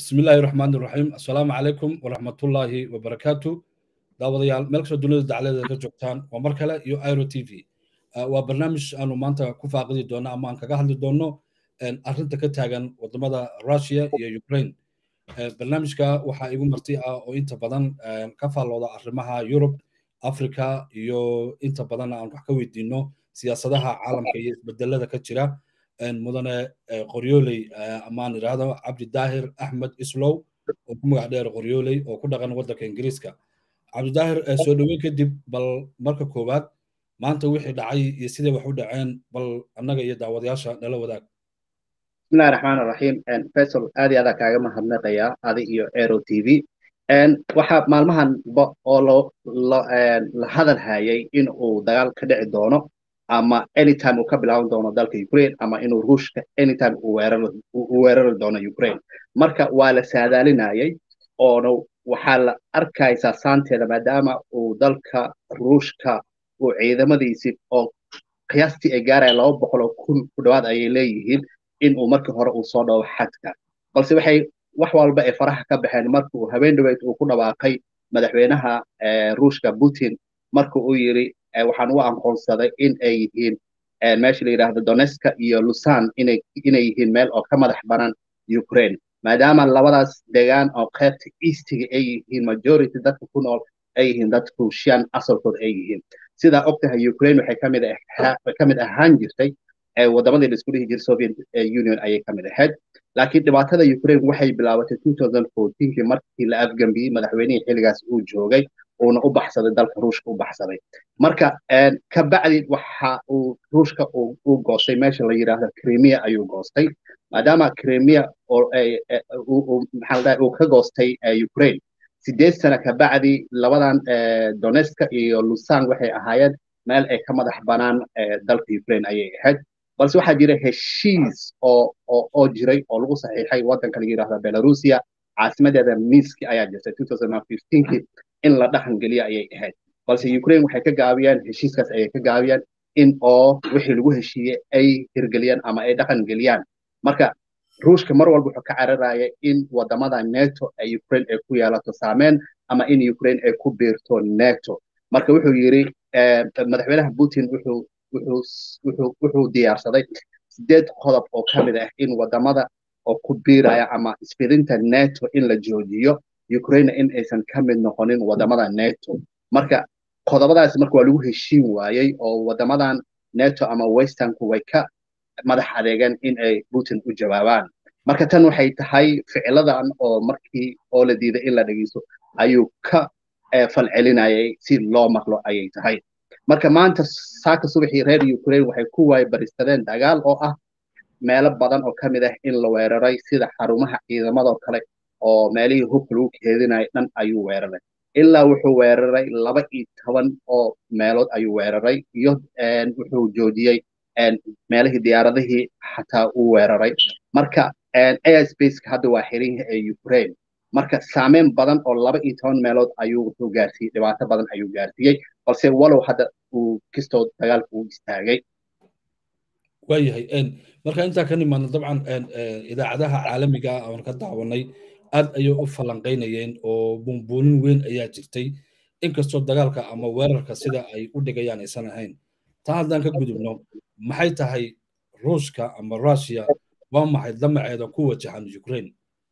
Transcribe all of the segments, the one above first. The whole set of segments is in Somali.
بسم الله الرحمن الرحيم السلام عليكم ورحمة الله وبركاته daawadayaal meel kastoo dunida dacladeeda ka joogtaan waa mar kale iyo iro t v waa barnaamij aanu maanta ku faaqidi doono ama aan kaga hadli doono arrinta ka taagan wadamada russia iyo ukraine barnaamijka waxaa igu marti ah oo inta badan ka faallooda arrimaha yurub africa iyo inta badan aan wax ka weydiino siyaasadaha caalamka iyo isbedelada ka jira mudane qoryooley amaan idhaahdo cabdi daahir axmed islow oo ku magac dheer qoryooley oo ku dhaqan waddanka ingiriiska cabdidaahir soo dhoweyn kadib bal marka koowaad maanta wixii dhacay iyo siday wax u dhaceen bal annaga iyo daawadayaasha nala wadaag bismillahi raxmaan raxiim faisal aad iyo adaa kaaga mahadnaqayaa adi iyo aero t v waxaa maalmahan oo la hadal hayay in uu dagaal ka dhici doono ama anytime uu ka bilaaban doono dalka ukraine ama inuu ruushka anytime uu weerari doono ukraine marka waa la saadaalinayay oona waxaa la arkaysaa saanteeda maadaama uu dalka ruushka uu ciidamadiisii oo qiyaastii ay gaaraya laba boqol oo kun ku dhowaad ayay leeyihiin in uu markii hore uu soo dhawo xadka balse waxay wax walba ay faraha ka baxeen marka uu habeen dhaweyd uu ku dhawaaqay madaxweynaha ruushka putin marka uu yidhi waxaan u aqoonsaday in ay yihiin meesha la yidhaahdo doneska iyo lusan inay inay yihiin meel oo ka madax banan ukraine maadaama labadaas degaan oo qaybta eastiga ay yihiin majority dadka ku nool ay yihiin dad ruushian asalkooda ay yihiin sidaa og tahay ukraine waxay kamid kamid ahaan jirtay wadamadii la isku dhihi jiray soviet union ayay kamid ahayd laakiin dhibaatada ukraine waxay bilaabatay kii markii la afgambiyey madaxweynihii xilligaas uu joogay uuna u baxsaday dalka ruushka u baxsaday marka ka bacdi waxa uu ruushka uu goostay meesha la yidhaahdo crimea ayuu goostay maadaama crimea uu ka goostay ukraine sideed sano ka bacdi labadan doneska iyo lusan waxay ahaayeen meel ay ka madax banaan dalka ukraine ayay ahayd balse waxaa jira heshiis oo oo jiray oo lagu saxiixay waddanka la yidhaahdo belarusia caasimadeeda minski ayaa jirtay kii in la dhaqan geliyo ayay ahayd balse ukraine waxay ka gaabiyeen heshiiskaas ayay ka gaabiyeen in oo wixii lagu heshiiyey ay hirgeliyaan ama ay dhaqan geliyaan marka ruushka mar walba wuxuu ka cararaya in wadamada neto ee ukraine ay ku yeelato saameyn ama in ukraine ay ku biirto neto marka wuxuu yidhi madaxweynaha putin wuxuu wuxuu diyaarsaday sideed qodob oo ka mid ah in wadamada oo ku biiraya ama isfidinta neto in la joojiyo ukraine in aysan ka mid noqonin wadamada neto marka qodobadaas marka waa lagu heshiin waayey oo wadamadan neto ama westernku way ka madax adeegeen in ay putin u jawaabaan marka tan waxay tahay ficiladan oo markii oo la diiday in la dhegeysto ayuu ka falcelinayay si loo maqlo ayay tahay marka maanta saaka subaxii reer ukraine waxay ku waaybaristadeen dagaal oo ah meelo badan oo ka mid ah in la weeraray sida xarumaha ciidamadoo kale oo meelihii hubka lagu keedinayo dhan ayuu weeraray ilaa wuxuu weeraray laba iyo toban oo meelood ayuu weeraray iyo wuxuu joojiyey meelihii diyaaradihii xataa uu weeraray marka airspace-ka hadda waa xiran yahay ee ukraine marka saameyn badan oo laba iyo toban meelood ayuu wuxuu gaarsiiyey dhibaato badan ayuu gaarsiiyey balse walow hadda uu kistoo dagaalka uu istaagay waayahay marka intaa ka nimaadno dabcan idaacadaha caalamiga ah oon ka daawanay aad ayay u falanqaynayeen oo buunbuunin weyn ayaa jirtay inkastoo dagaalka ama weerarka sida ay u dhigayaan aysan ahayn taa haddaan ka gudubno maxay tahay ruushka ama russia waa maxay damaceeda ku wajahan ukraine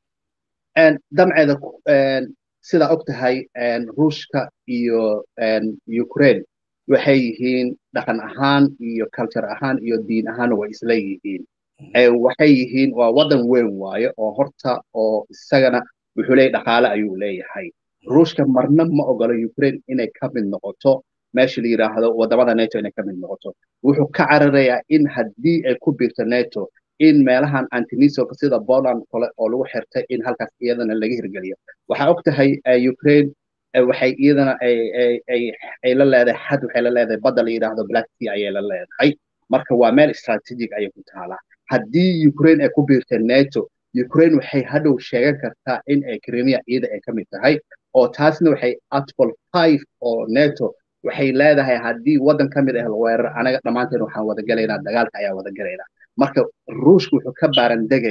damceeda sidaa og tahay ruushka iyo ukraine waxay yihiin dhaqan ahaan iyo culture ahaan iyo diin ahaanna way isla yihiin waxay yihiin waa waddan weyn waaye oo horta oo isagana wuxuu leeyahy dhaqaale ayuu leeyahay ruushka marna ma ogolo ukraine inay ka mid noqoto meesha la yidhaahdo wadamada neto inay ka mid noqoto wuxuu ka cararayaa in haddii ay ku biirto neto in meelahan antinisolka sida poland kale oo lagu xirtay in halkaas iyadana laga hirgeliyo waxaa og tahay ukraine waxay iyadana ay la leedahay xad waxay la leedahay badda la yidhaahdo black sea ayay la leedahay marka waa meel strategic ayay ku taalaa haddii ukraine ay ku biirta neto ukraine waxay hadhow sheegan kartaa in ay crimea iyada ay ka mid tahay oo taasna waxay article five oo neto waxay leedahay haddii waddan ka mid ah la weerar anaga dhammaanteen waxaan wada gelaynaa dagaalka ayaa wada gelaynaa marka ruushka wuxuu ka baaran degayaa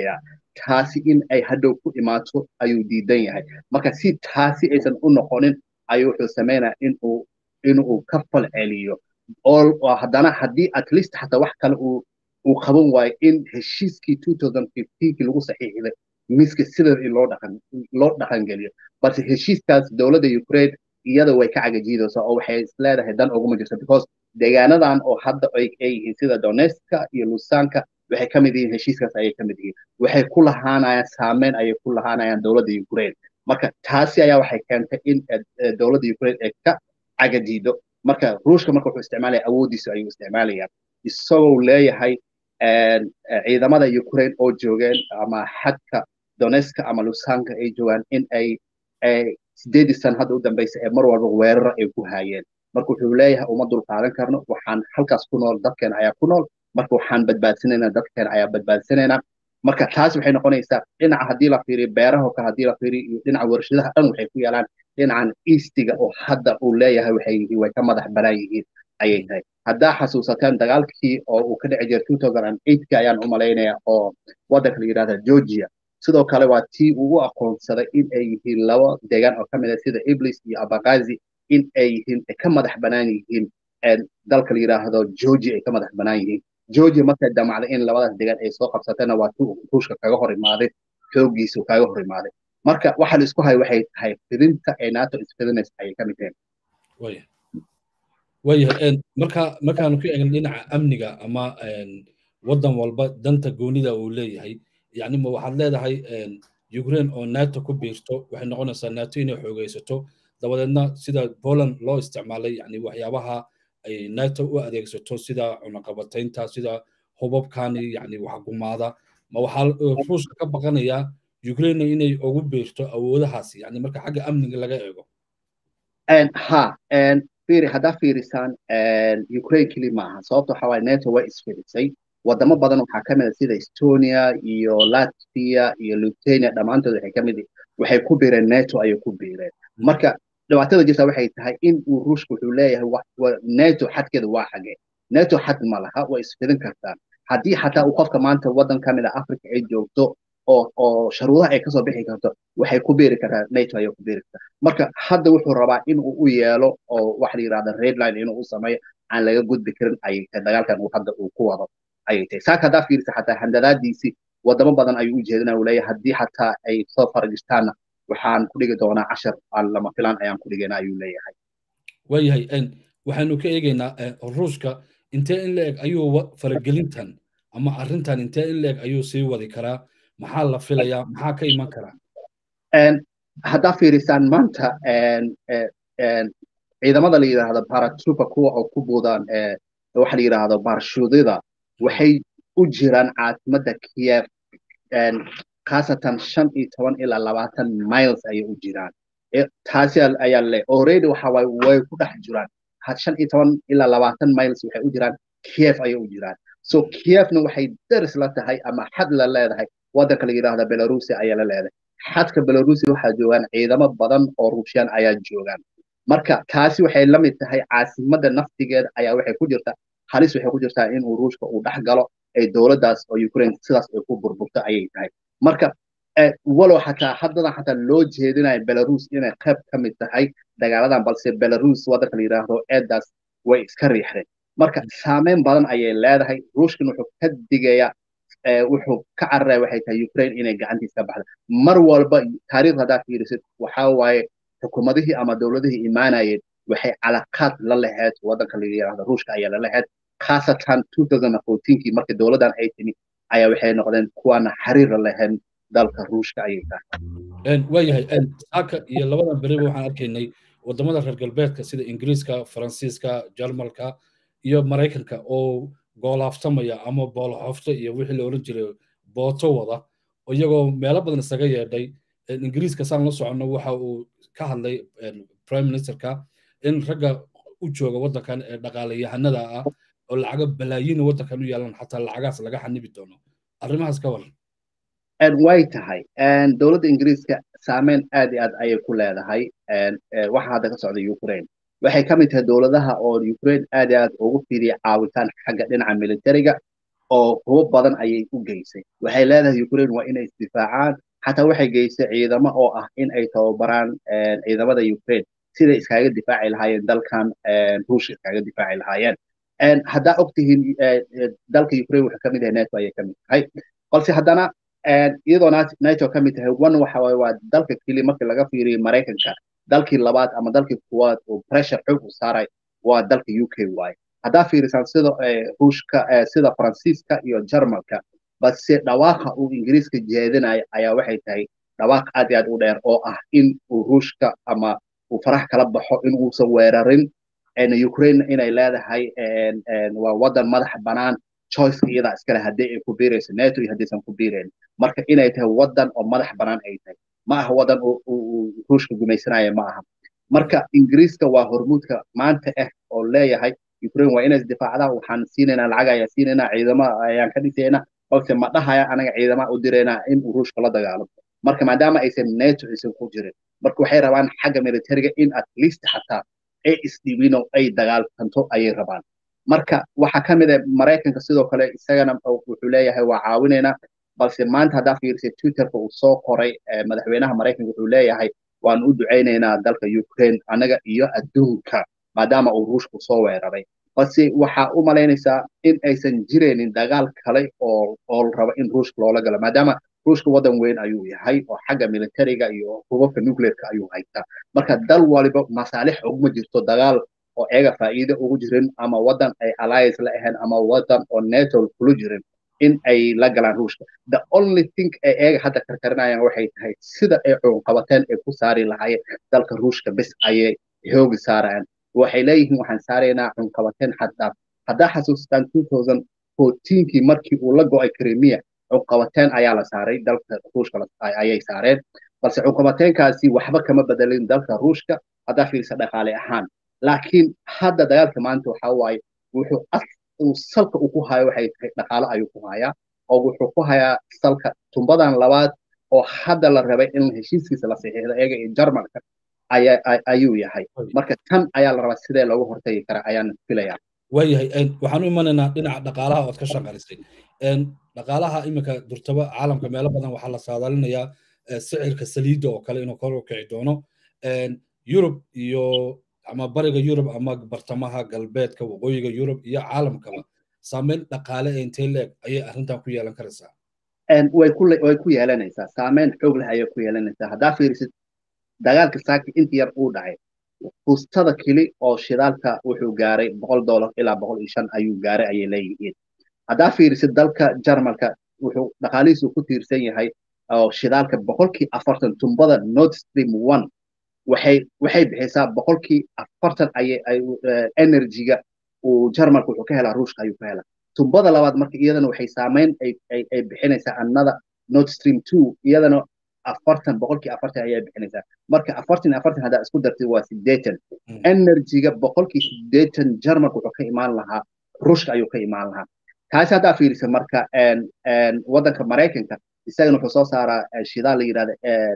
taasi in ay hadhow ku imaato ayuu diidan yahay marka si taasi aysan u noqonin ayuu wuxuu sameynaya inuu inuu ka fal celiyo oo haddana haddii at least xataa wax kale uu uu qaban waayo in heshiiskii two thousand fifteenkii lagu saxiixday miska sida loo dhaqan loo dhaqan geliyo balse heshiiskaas dowladda ukraine iyada way ka cagajiidaysaa oo waxay isleedahay dan uguma jirto because deegaanadan oo hadda ay yihiin sida donetska iyo lusanka waxay ka mid yihiin heshiiskaas ayay ka mid yihiin waxay ku lahaanayaan saameyn ayay ku lahaanayaan dowladda ukraine marka taasi ayaa waxay keentay in dowladda ukraine ay ka cagajiido marka ruushka marka wuxuu isticmaalaya awooddiisa ayuu isticmaalaya isagoo leeyahay ciidamada ukraine oo joogeen ama xadka donetska ama lusanka ay joogaan in ay sideedii sana hadda u dambaysa ee mar walba weerara ay ku haayeen marka wuxuu leeyahay uma dul qaadan karno waxaan halkaas ku nool dadkeena ayaa ku nool marka waxaan badbaadsanaynaa dadkeena ayaa badbaadsanaynaa marka taas waxay noqonaysaa dhinaca haddii la fiiriyo beeraha oo kale haddii la fiiriyo iyo dhinaca warshadaha dhan waxay ku yaalaan dhinacan eastiga oo hadda uu leeyahay waxay yihiin way ka madax banaan yihiin ayay tahay haddaa xasuusateen dagaalkii oo uu ka dhici jiray two thousand and eightka ayaan u malaynaya oo waddanka la yidhahda georgia sidoo kale waa tii uu u aqoonsaday in ay yihiin laba deegaan oo ka mid ah sida iblis iyo abagazi in ay yihiin ay ka madax banaan yihiin dalka la yidhaahdo georgia ay ka madax banaan yihiin georgia markay damacday in labadaas deegaan ay soo qabsatayna waa tuu ruushka kaga hor imaaday xooggiisu kaga hor imaaday marka waxa la isku hayo waxay tahay fidinta ay nato isfidinaysa ayay ka mid yihiin waayahay marka markaanu ka eegna dhinaca amniga ama waddan walba danta goonida uu leeyahay yani ma waxaad leedahay ukraine oo nato ku biirto waxay noqonaysaa nato inay xoogaysato dabadeedna sida poland loo isticmaalay yani waxyaabaha ay nato u adeegsato sida cunaqabataynta sida hubabkani yani waxgumaada ma waxaa ruushka ka baqanayaa ukraine inay ugu biirto awoodahaasi yani marka xagga amniga laga eego ha fiiri haddaa fiirisaan ukraine keli maaha sababta waxaa waaye nato way isfirisay wadamo badan waxaa ka mid a sida estonia iyo latvia iyo lithuania dhammaantood waxay ka mid waxay ku biireen nato ayay ku biireen marka dhibaatada jirta waxay tahay in uu ruushka wuxuu leeyahay nato xadkeeda waa xagee nato xad ma laha way isfidin kartaan haddii xataa uu qofka maanta waddan ka mid a africa ay joogto oo oo sharuudaha ay kasoo bixi karto waxay ku biiri kartaa nato ayay ku biiri kartaa marka hadda wuxuu rabaa in uu u yeelo oo waxa la yidhahda redline inuu u sameeyo aan laga gudbi karin ayay tahay dagaalkan uu hadda uu ku wado ayay tahay saaka haddaa fiirisa xataa handadaadiisii wadamo badan ayuu u jeedinaya uu leeyahay haddii xataa ay soo faragishtaanna waxaan ku dhigi doonaa cashar aan lama filaan ayaan ku dhigayna ayuu leeyahay waayahay waxaanu ka eegaynaa ruushka intee in la eg ayuu faragelintan ama arrintan intee in la eg ayuu sii wadi karaa maxaa la filayaa maxaa ka iman karaa haddaa fiirisaan maanta ciidamada la yidhaahdo paratroopa kuwa oo ku buudaan waxa la yidhaahdo barshuudida waxay u jiraan caasimadda kiev khaasatan shan iyo toban ilaa labaatan miles ayay u jiraan taasi ayaa le already waxa waaye way ku dhex jiraan shan iyo toban ilaa labaatan miles waxay u jiraan kiev ayay u jiraan so kievna waxay daris la tahay ama xad la leedahay waddanka la yidhaahda belarusia ayaa la leedahay xadka belarusia waxaa joogaan ciidamo badan oo ruushyan ayaa joogaan marka taasi waxay la mid tahay caasimadda naftigeeda ayaa waxay ku jirtaa halis waxay ku jirtaa inuu ruushka uu dhex galo ay dowladdaas oo ukraine sidaas ay ku burburto ayay tahay marka walow xataa haddadan xataa loo jeedinayo belarus inay qayb ka mid tahay dagaaladan balse belarus waddanka la yidhaahdo eedaas way iska riixdeen marka saameyn badan ayay leedahay ruushkan wuxuu ka digayaa wuxuu ka cararaya waxay tahay ukraine inay gacantiisa ka baxda mar walba taariikh haddaa fiirisid waxaa waaye xukuumadihii ama dowladihii imaanayeen waxay calaqaad la lahayd waddanka la yidhaahdo ruushka ayaa la lahayd khaasatan two thousand and fourteenkii markii dowladdan ay timi ayaa waxay noqdeen kuwaana xiriir la lahayn dalka ruushka ayay tahay waayahay saaka iyo labadan beriba waxaan arkaynay wadamada reer galbeedka sida ingiriiska faransiiska jarmalka iyo maraykanka oo goolaaftamaya ama boolxofto iyo wixii la oran jiray booto wada iyagoo meelo badan isaga yeedhay ingiriiska saan la soconno waxa uu ka hadlay prime ministerka in ragga u jooga waddankan ee dhaqaalayahanada ah oo lacaga balaayiina waddankan u yaalan xataa lacagaas laga xanibi doono arrimahaas ka waran way tahay dowladda ingiriiska saameyn aad iyo aad ayay ku leedahay waxa hadda ka socda ukraine waxay ka mid tahay dowladaha oo ukraine aad iyo aad ugu fidiya caawitaan xagga dhinaca militariga oo hubo badan ayay u geysay waxay leedahay ukraine waa inay isdifaacaan xataa waxay geysay ciidamo oo ah in ay tababaraan ciidamada ukraine siday iskaga difaaci lahaayeen dalkan ruushka iskaga difaaci lahaayeen haddaa ogtihiin dalka ukraine wuxuu kamid yahay neto ayay kamid tahay balse haddana iyadoo nato ka mid tahay one waxa waaye waa dalka keli markii laga fiiriyo maraykanka dalkii labaad ama dalkii kuwaad oo pressure xoog u saaray waa dalka u k waaye haddaa fiirisaan sida ruushka sida faransiiska iyo jarmalka balse dhawaaqa uu ingiriiska jeedinayo ayaa waxay tahay dhawaaq aad iyo aad u dheer oo ah in uu ruushka ama uu farax kala baxo in uusan weerarin ukraine inay leedahay waa wadan madax banaan choiceka iyadaa iskale haddii ay ku biirayso neto iyo haddaysan ku biirayn marka inay tahay wadan oo madax banaan ay tahay ma aha wadan uu ruushka gumaysanaya ma aha marka ingiriiska waa hormuudka maanta ah oo leeyahay ukraine waa inay isdifaacdaan waxaan siinaynaa lacag ayaan siinaynaa ciidamo ayaan ka dhisaynaa balse ma dhahaya anaga ciidama u diraynaa in uu ruushka la dagaalamo marka maadaama aysan neto aysan ku jirin marka waxay rabaan xagga militariga in at least xataa ay isdhiibin oo ay dagaalkanto ayay rabaan marka waxaa ka mid ah maraykanka sidoo kale isagana wuxuu leeyahay waa caawinaynaa balse maanta haddaa fiirisay twitterka uu soo qoray madaxweynaha maraykanka wuxuu leeyahay waan u ducaynaynaa dalka ukraine anaga iyo adduunka maadaama uu ruushku soo weeraray balse waxaa u malaynaysaa in aysan jiraynin dagaal kale oo oo rabo in ruushka loola galo maadaama ruushka wadan weyn ayuu yahay oo xagga militariga iyo hubabka nuclearka ayuu haystaa marka dal waliba masaalix uguma jirto dagaal oo eega faa'iido ugu jirin ama wadan ay alliance la ahayn ama wadan oo neto kula jirin in ay la galaan ruushka the only thing ay eega hadda karkarinayaan waxay tahay sida ay cunqabateen ay ku saari lahaayeen dalka ruushka bes ayay hoogi saarayaan waxay leeyihiin waxaan saaraynaa cunqabateen xaddaaf haddaa xasuustaan kii markii uu la go'ay krimiya cunqabateen ayaa la saaray dalka ruushka ayay saareen balse cunqabateenkaasi waxba kama bedelin dalka ruushka haddaa fiirisa dhaqaale ahaan laakiin hadda dagaalka maanta waxaa waaye wuxuu uu salka uu ku hayo waxay tahay dhaqaale ayuu ku hayaa oo wuxuu ku hayaa salka tumbadan labaad oo hadda la rabay in heshiiskiisa la saxiixdo iyaga iyo jarmalka ayuu yahay marka tan ayaa la rabaa sidee loogu hortagi karaa ayaan filayaa waayahay waxaan u imanaynaa dhinaca dhaqaalaha ood ka shaqaysay dhaqaalaha iminka durtaba caalamka meelo badan waxaa la saadaalinayaa sicirka saliidda oo kale inuu kor u kici doono yurub iyo ama bariga yurub ama bartamaha galbeedka waqooyiga yurub iyo caalamkaba saameyn dhaqaale ee intee leeg ayay arrintan ku yeelan karaysaa way ku yeelanaysaa saameyn xoog leh ayay ku yeelanaysaa haddaa fiirisid dagaalka saaki inta yar uu dhacay fustada keli oo shidaalka wuxuu gaaray boqol dollar ilaa boqol iyo shan ayuu gaaray ayay leeyihiin haddaa fiirisid dalka jarmalka wuxuu dhaqaalihiisu ku tiirsan yahay oo shidaalka boqolkii afartan tumbada nord stream one waxay waxay bixisaa boqolkii afartan ayay energyga uu jarmalka wuxuu ka helaa ruushka ayuu ka helaa tumbada labaad marka iyadana waxay saameyn ay bixinaysaa annada nord stream two iyadana afartan boqolkii afartan ayaa bixinaysaa marka afartan afartan haddaa isku dartid waa sideetan energyga boqolkii sideetan jarmalka wuxuu ka imaan lahaa ruushka ayuu ka imaan lahaa taasi haddaa fiirisa marka waddanka maraykanka isagana wuxuu soo saaraa shidaal la yidhahda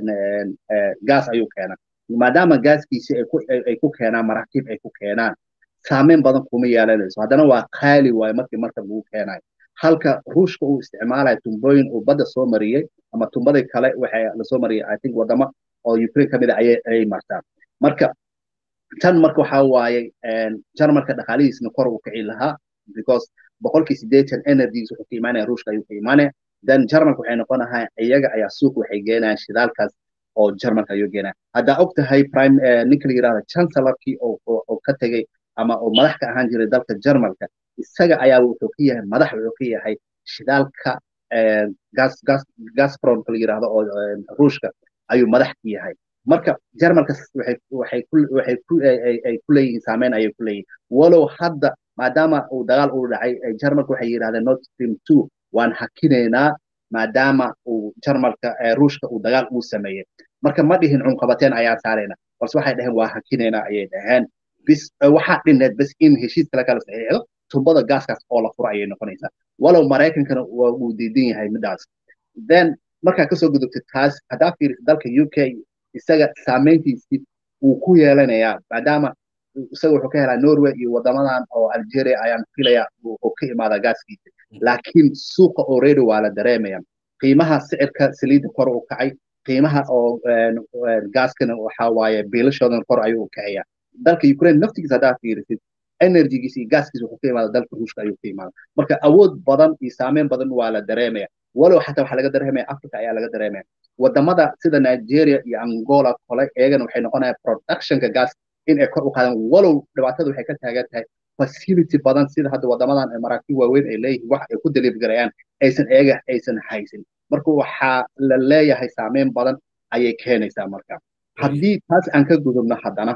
gas ayuu keenaa maadaama gaaskiisi ay ku keenaan maraakiib ay ku keenaan saameyn badan kuma yeelanayso haddana waa qaali waaye markii marka lagu keenayo halka ruushka uu isticmaalayo tumbooyin uu badda soo mariyey ama tumbadii kale waxay lasoo mariyay i think wadamo oo ukraine ka mid a ayay ayay martaan marka tan marka waxaa waaye jarmalka dhaqaalihiisna kor uu kici lahaa because boqolkii sideetan energies wuxuu ka imaanaya ruushka ayuu ka imaanaya then jarmalka waxay noqonahay iyaga ayaa suuq waxay geenayaan shidaalkaas oo jarmalka ayuu geenaya haddaa og tahay prime ninka la yidhahda chancellorkii oo ka tegey ama oo madax ka ahaan jiray dalka jarmalka isaga ayaa wuxuu ka yahay madax wuxuu ka yahay shidaalka gas gas gaspromka la yidhahdo oo ruushka ayuu madax ka yahay marka jarmalka waxay waxay ku waxay ku ay ku leeyihiin saameyn ayay ku leeyihiin walow hadda maadaama uu dagaal uu dhacay jarmalka waxay yidhahdeen nord stream two waan hakinaynaa maadaama uu jarmalka ruushka uu dagaal uu sameeyey marka ma dhihin cunqabateen ayaan saarayna balse waxay dhaheen waa hakinaynaa ayay dhaheen bis waxaa dhineed bas in heshiis kale kala saxiixdo tumbada gaaskaas oo la furo ayay noqonaysaa walow maraykankana waa uu diidan yahay midaas then markaa kasoo gudubtay taas haddaa fiirisa dalka u k isaga saameyntiisii wuu ku yeelanayaa maadaama isaga wuxuu ka helaa norway iyo wadamadan oo algeria ayaan filaya oo ka imaada gaaskiisa laakiin suuqa already waa la dareemaya qiimaha sicirka saliidda kor u kacay qiimaha oo gaaskana waxa waaye biilashoodan kor ayuu u kacaya dalka ukraine naftigiisa haddaa fiirisid energygiisa iyo gaaskiisa wuxuu ka imaada dalka ruushka ayuu ka imaada marka awood badan iyo saameyn badan waa la dareemaya walow xataa waxaa laga dareemaya africa ayaa laga dareemaya wadamada sida nigeria iyo angola kole iyagana waxay noqonayaan productionka gas in ay kor u qaadaan walow dhibaatada waxay ka taagan tahay facility badan sida hadda wadamadan maraakiib waaweyn ay leeyihiin wax ay ku deliver garayaan aysan iyaga aysan haysin marka waxaa la leeyahay saameyn badan ayay keenaysaa marka haddii taas aan ka gudubno haddana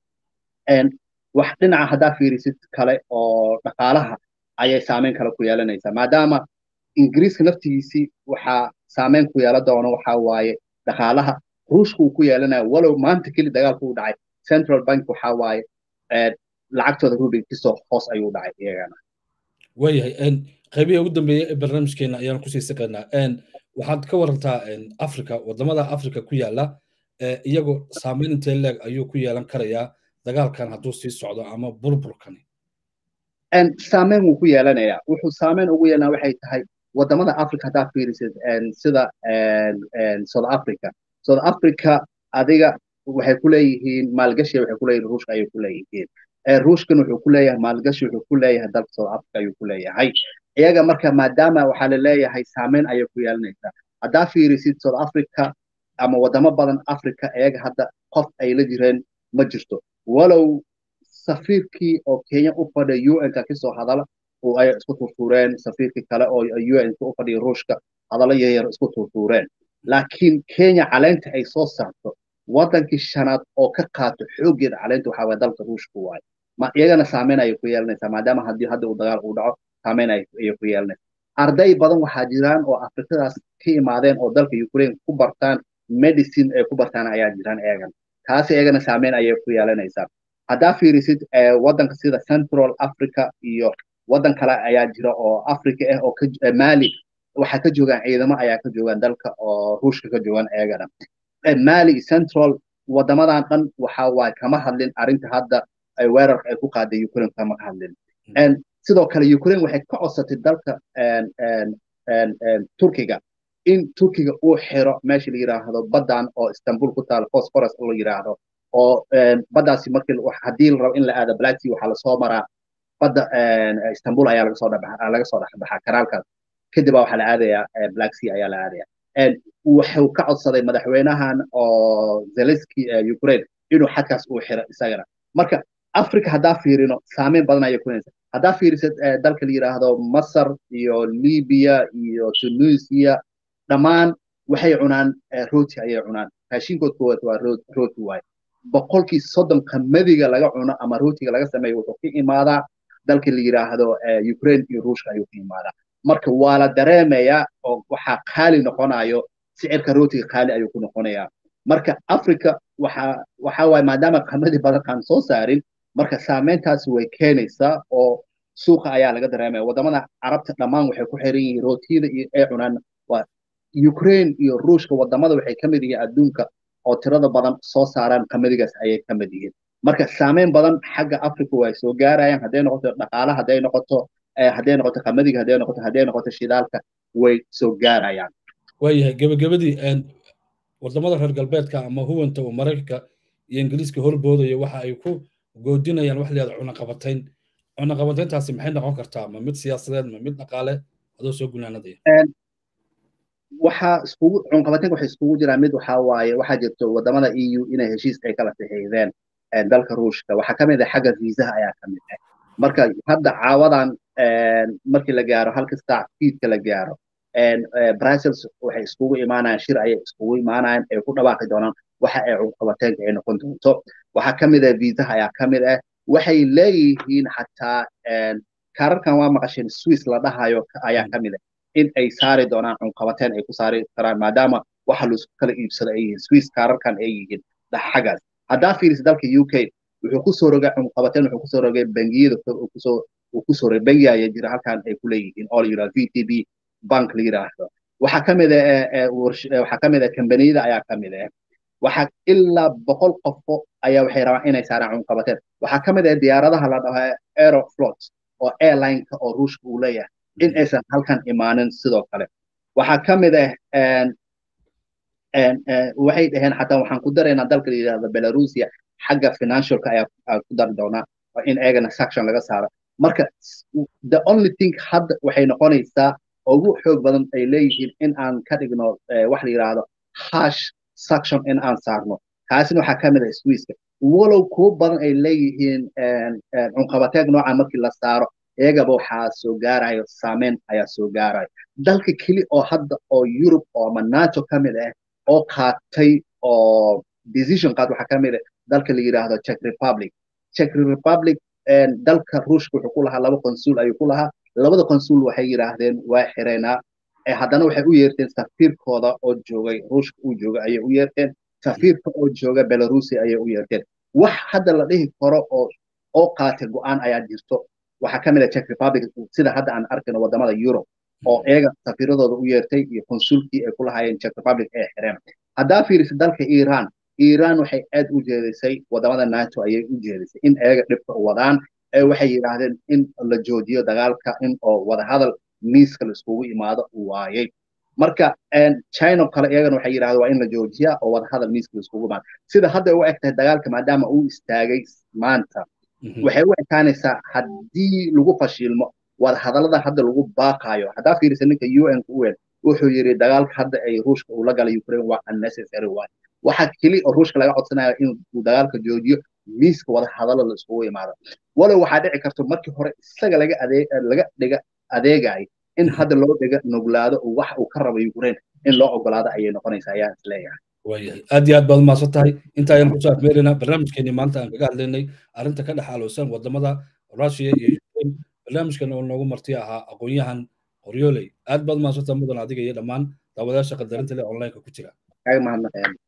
wax dhinaca haddaa fiirisid kale oo dhaqaalaha ayay saameyn kale ku yeelanaysaa maadaama ingiriiska naftigiisii waxaa saameyn ku yeelan doono waxaa waaye dhaqaalaha ruushka uu ku yeelanaya walow maanta keli dagaalku u dhacay central bank waxaa waaye lacagtooda rubinkisoo hoos ayuu dhacay iyagana waayahay qaybihii ugu dambeeyey ee barnaamijkeena ayaan kusii siqaynaa waxaad ka warantaa africa wadamada africa ku yaala iyagoo saameyn intee leeg ayuu ku yeelan karayaa dagaalkan hadduu sii socdo ama burburkani saameyn wuu ku yeelanayaa wuxuu saameyn ugu yeelanaa waxay tahay wadamada africa haddaa fiirisid sida south africa south africa adiga waxay ku leeyihiin maalgashi waxay ku leeyihiin ruushka ayay ku leeyihiin ruushkan wuxuu ku leeyahay maalgashi wuxuu ku leeyahay dalka south africa ayuu ku leeyahay iyaga marka maadaama waxaa la leeyahay saameyn ayay ku yeelanaysaa haddaa fiirisid south africa ama wadamo badan africa iyaga hadda qof ay la jireen ma jirto walow safiirkii oo kenya u fadhiya un-ka kasoo hadala oo ay isku turtuureen safiirkii kale oo un-ka u fadhiya ruushka hadallo yaryar isku turtuureen laakiin kenya caleynta ay soo saarto wadankii shanaad oo ka qaato xooggeeda caleynta waxaa waye dalka ruushka waaye ma iyagana saameyn ayay ku yeelanaysaa maadaama haddii hadda uu dagaal uu dhaco saameyn ayay ku yeelanaysaa arday badan waxaa jiraan oo afrikadaas ka imaadeen oo dalka ukraine ku bartaan medicine ay ku bartaan ayaa jiraan iyagana taasi iyagana saameyn ayay ku yeelanaysaa haddaa fiirisid waddanka sida central africa iyo waddan kale ayaa jira oo africa ah oo mali waxaa ka joogaan ciidamo ayaa ka joogaan dalka oo ruushka ka joogaan iyagana mali central wadamadan dhan waxa waaye kama hadlin arrinta hadda weerarka ay ku qaaday ukraine kama hadlin sidoo kale ukraine waxay ka codsatay dalka turkiga in turkiga uu xiro meesha la yiraahdo baddan oo istanbul ku taal phosphorus la yiraahdo oo baddaasi markii haddii la rabo in la aado black sea waxaa lasoo maraa badda istanbul ayaa laga soo dhabaxa laga soo dhexbaxaa kanaalkaas kadib baa waxaa la aadayaa black sea ayaa la aadaya wuxuu ka codsaday madaxweynahan oo zelenski ukraine inuu xadkaas uu xiro isagana marka africa haddaa fiirino saameyn badan ayay kunaysa haddaa fiirisid dalka la yiraahdo masar iyo libya iyo tunisia dhammaan waxay cunaan rooti ayay cunaan raashinkood koowaad waa rooti waaye boqolkii soddon qamadiga laga cuno ama rootiga laga sameeyo wuxuu ka imaadaa dalka la yiraahdo ukraine iyo ruushka ayuu ka imaadaa marka waa la dareemayaa oo waxaa qaali noqonayo sicirka rootiga qaali ayuu ku noqonayaa marka africa waxa waxa waaye maadaama qamadi badan aan soo saarin marka saameyntaasi way keenaysaa oo suuqa ayaa laga dareemaya wadamada carabta dhammaan waxay ku xiran yihiin rootiyada iyo ay cunaan waa ukraine iyo ruushka wadamada waxay ka mid yihiin adduunka oo tirada badan soo saaraan qamadigaas ayay ka mid yihiin marka saameyn badan xagga africa way soo gaarayaan hadday noqoto dhaqaale hadday noqoto hadday noqoto qamadiga hadday noqoto hadday noqoto shidaalka way soo gaarayaan waayahay gebagabadii wadamada reer galbeedka ama huwanta oo maraykanka iyo ingiriiska horboodaya waxa ay ku goodinayaan wax layihahdo cunaqabatayn cunaqabatayntaasi maxay noqon kartaa ma mid siyaasadeed ma mid dhaqaale adoo soo gunaanadaya waxaa iskugu cunqabataynka waxay iskugu jiraan mid waxaa waaye waxaa jirto wadamada eu inay heshiis ay kala saxiixdeen dalka ruushka waxaa kamid ah xagga viisaha ayaa kamid ah marka hadda caawadan markii la gaaro halka saac fiidka la gaaro brussels waxay iskugu imaanayaan shir ayay iskugu imaanayaan ay ku dhawaaqi doonaan waxa ay cunqabateynka ay noqon doonto waxaa kamid ah viisaha ayaa kamid ah waxay leeyihiin xataa kaararkan waa maqasheen swiss la dhahayo ayaa kamid ah in ay saari doonaan cunqabateen ay ku saari karaan maadaama waxa laisku kala iibsado ay yihiin swiss kaararkan ay yihiin xaggaas haddaa fiirisa dalka u k wuxuu kusoo rogay cunqabateen wuxuu kusoo rogay bangiyada kusoo uu kusoo rogay bangi ayaa jira halkan ay ku leeyihiin oo la yidhahdo v t b bank la yidhaahdo waxaa kamid ah waxaa kamid ah kambaniyada ayaa kamid ah waxaa ilaa boqol qofo ayaa waxay rabaan inay saaraan cunqabateen waxaa kamid ah diyaaradaha la dhaho aeroflot oo airlineka oo ruushka uu leeyahay in aysan halkan imaanin sidoo kale waxaa ka mid ah waxay dhaheen xataa waxaan ku daraynaa dalka la yidhahdo belarusia xagga financialka ayaa ku dari doonaa in eegana section laga saaro marka the only thing hadda waxay noqonaysaa ugu xoog badan ay leeyihiin in aan ka dhigno wax la yidhaahdo hash section in aan saarno kaasina waxaa ka mid ah swiiska walow kuwo badan ay leeyihiin cunqabateeg nooca markii la saaro iyagaba waxaa soo gaarayo saameyn ayaa soo gaarayo dalka keli oo hadda oo yurub oo ama nato ka mid ah oo qaatay oo decision qaad waxaa ka mid ah dalka la yidhaahdo czech republic czech republic dalka ruushka wuxuu ku lahaa laba consul ayuu ku lahaa labada consul waxay yidhaahdeen waa xireynaa haddana waxay u yeerteen safiirkooda oo joogay ruushka uu joogay ayay u yeerteen safiirka oo jooga belarusia ayay u yeerteen wax hadda la dhihi karo oo oo qaatay go-aan ayaa jirto waxaa ka mid ah czech republic sida hadda aan arkayno wadamada europe oo iyaga safiiradooda u yeertay iyo consulkii ay ku lahaayeen czech republic ee xireen haddaa fiirisa dalka iran iran waxay aad u jeedisay wadamada nato ayay u jeedisay in iyaga dhibka wadaan ee waxay yidhaahdeen in la joojiyo dagaalka in oo wadahadal miiska la iskugu imaado waayey marka china kale iyagana waxay yidhahdeen waa in la joojiyaa oo wadahadal miiska la iskugu imaado sida hadda u eg tahay dagaalka maadaama uu istaagay maanta waxay u ekaanaysaa haddii lagu fashilmo wadahadallada hadda lagu baaqaayo haddaa fiirisa ninka un un wuxuu yidhi dagaalka hadda ay ruushka uu la galay ukraine waa unnecessary waay waxaa keli oo ruushka laga codsanaya in uu dagaalka joojiyo miiska wadahadallo la iskugu imaado walow waxaa dhici karto markii hore isaga laga adeeg laga dhiga adeegay in hadda loo dhiga nuglaado wax uu ka rabo ukraine in loo ogolaado ayay noqonaysaa ayaan isleeyahay waayahay aad iyo aad baad umahadsan tahay inta ayaan kusoo afmeeraynaa barnaamijkeenii maanta aan kaga hadlaynay arrinta ka dhex aloosan wadamada russia iyo ukraine barnaamijkan oo noogu marti ahaa aqoon-yahan qoryooley aad baad umahadsantaha mudan adiga iyo dhammaan daawadayaasha qadarinta leh onlineka ku jira